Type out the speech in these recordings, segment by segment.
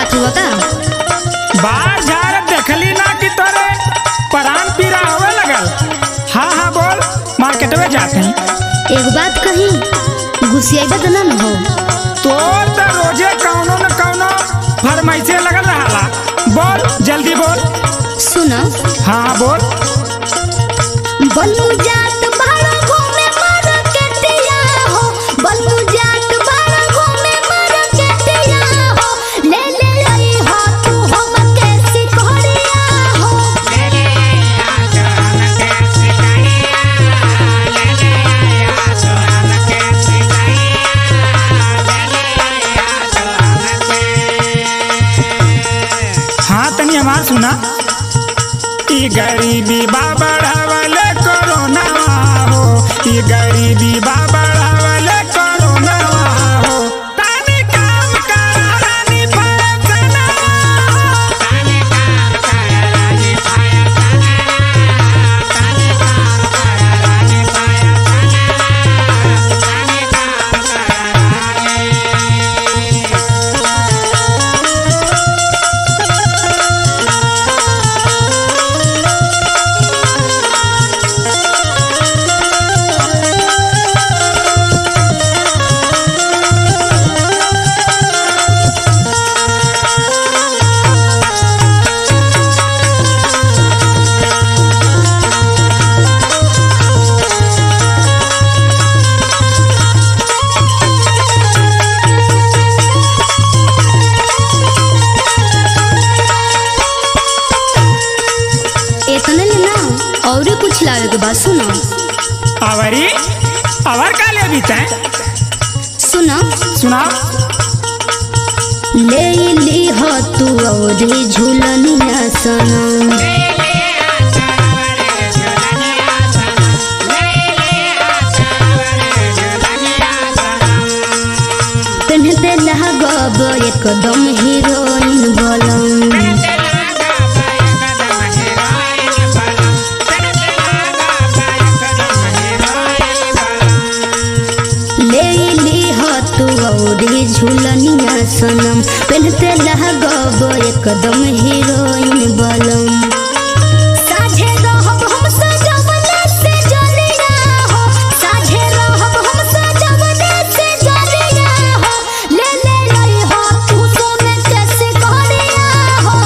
जात हुआ का बाहर झाड़ देखली ना कि तोरे परान पीरा होवे लगल हाँ हाँ बोल मार्केट में जाते हैं एक बात कही गुस्सेबा तो ना न हो तोर तो रोजे कौनो न कौनो फरमाइशे लगल रहाला बोल जल्दी बोल सुनो हाँ बोल बल्लू जात बाड़ा घूमे मार्केटिया हो बल्लू जात बाड़ा घूमे मार्केटिया हो ले ले आई हो तू हम के सिकोड़िया हो हाँ तनी हमार सुना ई गरीबी बा बढ़ावले कोरोना हो ई गरीबी बा बढ़ावले कोरोना हो तानी काम करा रानी फैसला इतने ले ना और कुछ लावे के बात सुनो आवरी अवर का ले बीते सुनो सुना ले ली हो तू और झूलनिया सनम पहनते लगब एकदम हीरोइन बोलम ले ली हो तू और झूलनिया सनम पहनते लगब एकदम हीरोइन बोलम साझे रहब हम सजवले से जलिया हो साझे रहब हम सजवले से जलिया हो ले ले रही हो तू सोने कैसे करिया हो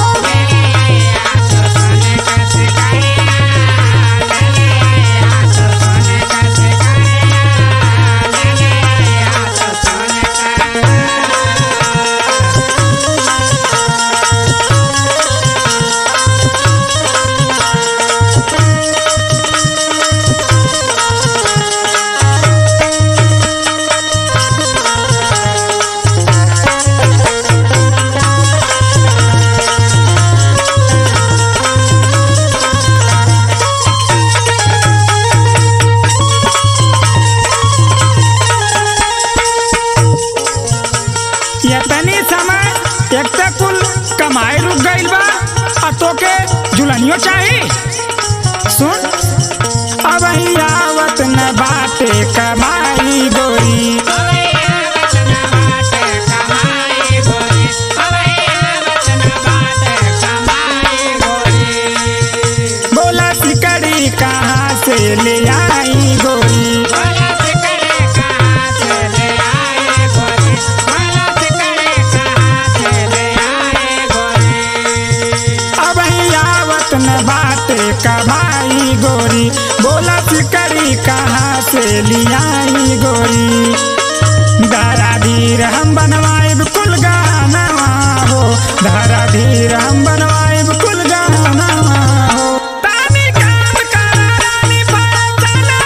ये तनी समय एक ते कुल कमाई रुक गइल बा आ तोके जुलनियो चाही सुन अब ही आवत न बाटे कमाई गोरी बोला सिकड़ी कहाँ से ले आई गोरी अब ही आवत न बाटे कमाई गोरी बोला सिकड़ी कहाँ से लियाई गोरी धारा धीर हम बनवाए कुल गाना हो धारा धीर हम बनवाए कुल गाना हो तानी काम करा रानी फैसला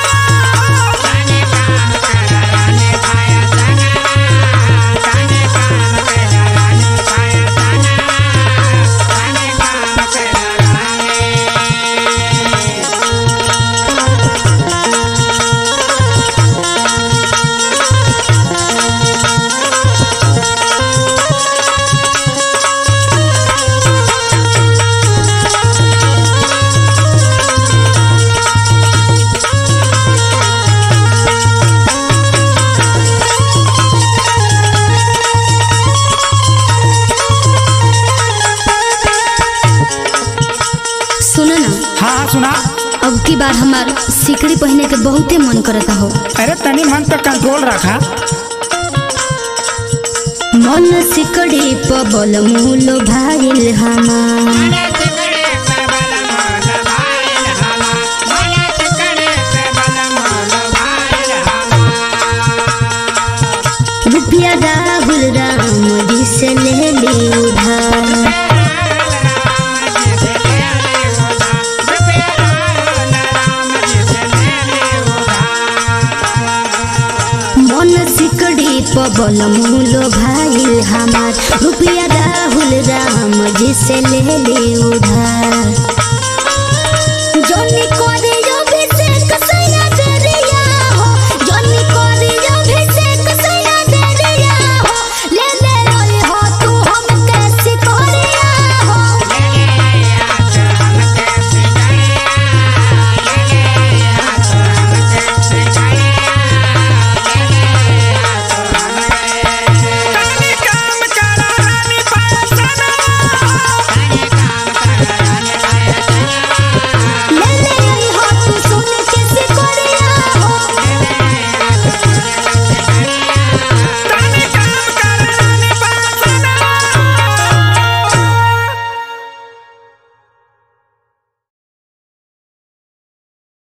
सुना अब की बार हमार सिकड़ी पहने के बहुते मन करता हो अरे तनी मन पे कंट्रोल रखा मन सिकड़ी पबल मूल भाईल हमार रुपया राहुल राम जी से ले ली उधार मन सिकड़ी पबल मूल भाईल हमार रुपया राहुल राम जी से ले ली उधार